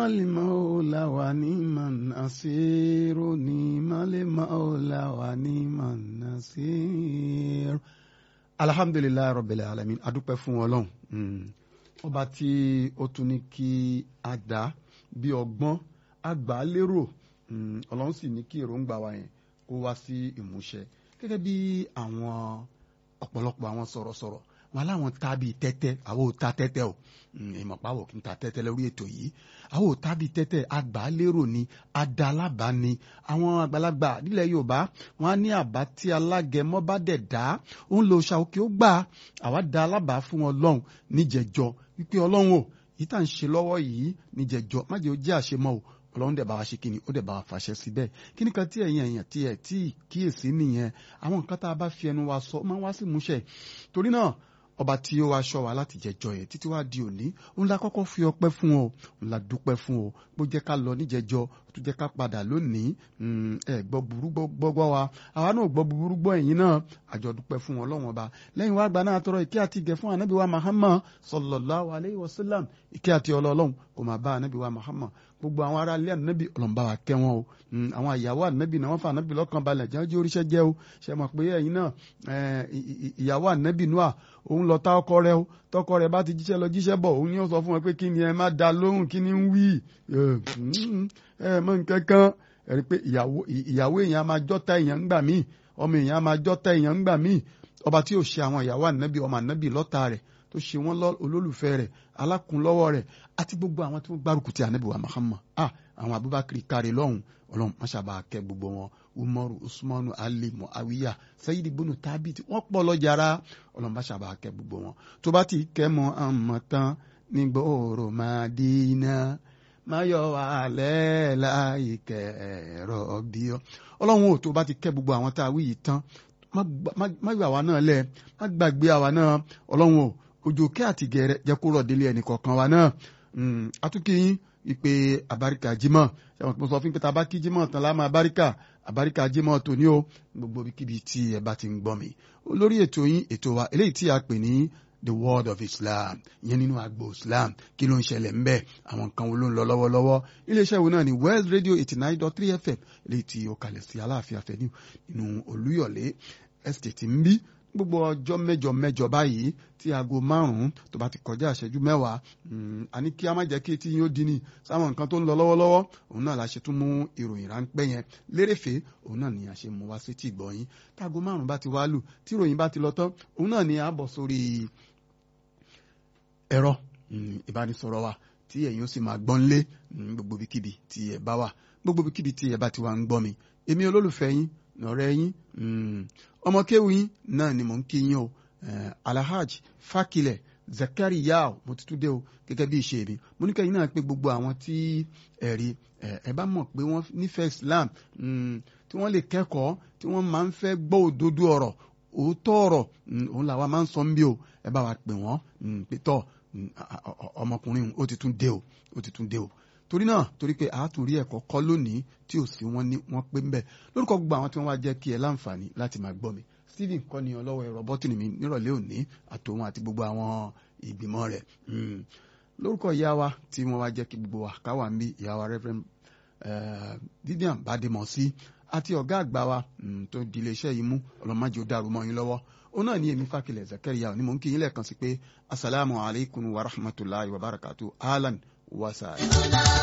المولى ونعم النصير نعم المولى ونعم النصير alhamdulilayi rabbil alamin adúpẹ́ fún Ọlọ́run ọba tí ó tún ní kí a dá bí ọgbọ́n àgbà lérò Ọlọ́run sì ní kí èròǹgbà wa yẹn kó wá sí ìmúṣẹ gẹ́gẹ́ bí àwọn ọ̀pọ̀lọpọ̀ àwọn sọ̀rọ̀sọ̀rọ̀ wọn aláwọn ta bíi tẹ́tẹ́ àwọn ò ta tẹ́tẹ́ o ìmọ̀páwọ̀ kì í ta tẹ́tẹ́ lórí ètò yìí àwọn ò ta bíi tẹ́tẹ́ àgbálérò ni adalábà ni àwọn àgbàlagbà nílẹ̀ Yorùbá wọn á ní àbá tí alágẹmọ bá dẹ̀ dá òun lò ṣàwókè ó gbà àwa da alábàá fún Ọlọ́run níjẹjọ wípé Ọlọ́run o yìí tá à ń ṣe lọ́wọ́ yìí níjẹjọ má jẹ́ ó jẹ́ àṣemọ́ o ọlọ́run dẹ̀ bá wa ṣe kíni ó dẹ̀ bá wa fàṣẹ síbẹ̀ kíni kan tí ẹ̀yin èèyàn tí ẹ̀ tí kíyèsí nìyẹn àwọn nǹkan tá a bá fi ẹnu wa sọ máa ń wá sí ìmúṣẹ torí náà ọba tí ó wá ṣọ́ wa láti jẹjọ yẹn títí wá di òní òun la kọ́kọ́ fi ọpẹ́ fún o òun la dúpẹ́ fún o bó jẹ́ ká lọ níjẹjọ tó jẹ́ ká padà lónìí ẹ gbọ́ burú gbọ́gbọ́ wa àwa náà gbọ́ burú gbọ́ ẹ̀yin náà àjọ dúpẹ́ fún Ọlọ́run ọba lẹ́yìn wá gba náà tọrọ ìkẹ́ àti ìgẹ̀ fún anabi wa Muhammad sallallahu alayhi wa sallam ìkẹ́ àti ọlọ́ọ̀lọ́hún kò máa bá anabi wa Muhammad gbogbo àwọn ará ilé ànábì ọlọ́mọba wa kẹ́ wọn o àwọn ìyàwó ànábì náà wọ́n fa ànábì lọ́kàn balẹ̀ jẹ́ ojú oríṣẹ́ jẹ́ o ṣe mọ̀ pé ẹ̀yin náà ìyàwó ànábì Nóà òun lọ ta ọkọ rẹ̀ o tọkọ rẹ̀ bá ti jíṣẹ́ lọ jíṣẹ́ bọ̀ òun ni ó sọ fún wọn pé kí ni ẹ má da lóhùn kí ni ń wí ẹ mọ nǹkan kan ẹ rí i pé ìyàwó èèyàn máa jọ́ta èèyàn ń gbà míì ọmọ èèyàn máa jọ́ta èèyàn ń gbà míì ọba tí ò ṣe àwọn ìyàwó ànábì ọmọ ànábì lọ́ta rẹ̀ tó ṣe wọ́n olólùfẹ́ rẹ̀ alákùnlọ́wọ́ rẹ̀ àti gbogbo àwọn tí wọ́n gbárùkù ti ànábì wa Muhammad ah àwọn Abubakar kárí lọ́hùn ọlọ́run máṣàbà kẹ́ gbogbo wọn Umaru Usmanu Ali Muawiya Sayidi bunu Tabit wọ́n pọ̀ lọ́jàrá ọlọ́run máṣàbà kẹ́ gbogbo wọn tó bá ti kẹ́ mọ́ àmọ́ tán nígboro Madina máyọ̀ wà lẹ́ẹ̀láì kẹ̀rọ bí ọ ọlọ́run ò tó bá ti kẹ́ gbogbo àwọn tá a wí yìí tán má gbà wá náà lẹ̀ má gbàgbé àwa náà ọlọ́run ò ojú òkè àti gẹ̀rẹ́ jẹ́ kó rọ̀ délé ẹnì kọ̀ọ̀kan wa náà atúkìyín ìpè àbáríkà jímọ̀ ṣẹ̀wọ̀n mo sọ fún pé tá a bá kí jímọ̀ tán lá máa báríkà àbáríkà jímọ̀ tòní o gbogbo ibikíbi tí ẹ bá ti ń gbọ́ mi lórí ètò yín ètò wa eléyìí tí a pè ní the world of Islam ìyẹn nínú agbo Islam kí ló ń ṣẹlẹ̀ ńbẹ àwọn nǹkan wo ló ń lọ lọ́wọ́lọ́wọ́ iléeṣẹ́ wo náà ni West Radio eighty nine dot three FM eléyìí tí ó kalẹ̀ sí Aláàfin Avenue nínú Olúyọ̀lé estate ń bí gbogbo ọjọ́ mẹ́jọ mẹ́jọ báyìí tí aago márùn-ún tó bá ti kọjá ìṣẹ́jú mẹ́wàá àní kí a má jẹ́ kí etí yín ó di ní sáwọn nǹkan tó ń lọ lọ́wọ́lọ́wọ́ òun náà la ṣe tún mú ìròyìn ráńpẹ́ yẹn lérèfé òun náà ni a ṣe mú wá sí tí ìgbọ̀nyín táago márùn-ún bá ti wá lù tí ìròyìn bá ti lọ tán òun náà ni a bọ̀ sórí ẹ̀rọ ìbánisọ̀rọ̀ wa tí ẹ̀yin ó sì máa gbọ́n lé gbogbo ibikíbi tí ẹ bá wà gbogbo ibikíbi tí ẹ bá ti wà ń gbọ́ mi èmi olólùfẹ́ yín ọ̀rẹ́ yín ọmọ kéwù yín náà ni mò ń kí yín o alahaj fakilẹ zakariya mo ti tún dé o gẹ́gẹ́ bí ìṣe mi mo ní kẹ́yìn náà pé gbogbo àwọn tí ẹ̀rí ẹ bá mọ̀ pé wọ́n nífẹ̀ẹ́ islam tí wọ́n lè kẹ́kọ̀ọ́ tí wọ́n máa ń fẹ́ gbọ́ òdodo ọ̀rọ̀ òótọ́ ọ̀rọ̀ òun làwa máa ń sọ ń bí o ẹ bá wa pè wọ́n pé tọ́ ọmọkùnrin ó ti tún dé o ó ti tún dé o torí náà torí pé àátúrí ẹ̀kọ́ kọ́ lónìí tí ò sí wọn ní wọn pé ń bẹ̀ lórúkọ gbogbo àwọn tí wọ́n wá jẹ́ kí ẹ láǹfààní láti máa gbọ́ mi Stephen kọ́ ni ọlọ́wọ́ ẹ̀rọ bọ́tìnì mi nírọ̀lẹ́ òní àtòun àti gbogbo àwọn ìgbìmọ̀ rẹ̀ lórúkọ ìyá wa tí wọ́n wá jẹ́ kí gbogbo wa káwà ń bí ìyá wa Reverend Vivian Bademọsí àti ọ̀gá àgbà wa tó di iléeṣẹ́ yìí mú ọlọ́mọdé ó dàrú mọ́ yín lọ́wọ́ òun náà ní èmi Fákilẹ̀ Zakaria ni mò ń kí yín lẹ́ẹ̀kan sí pé asalaamu alaykum wa rahmatulahi wa barakatu alan wa sàlẹ̀.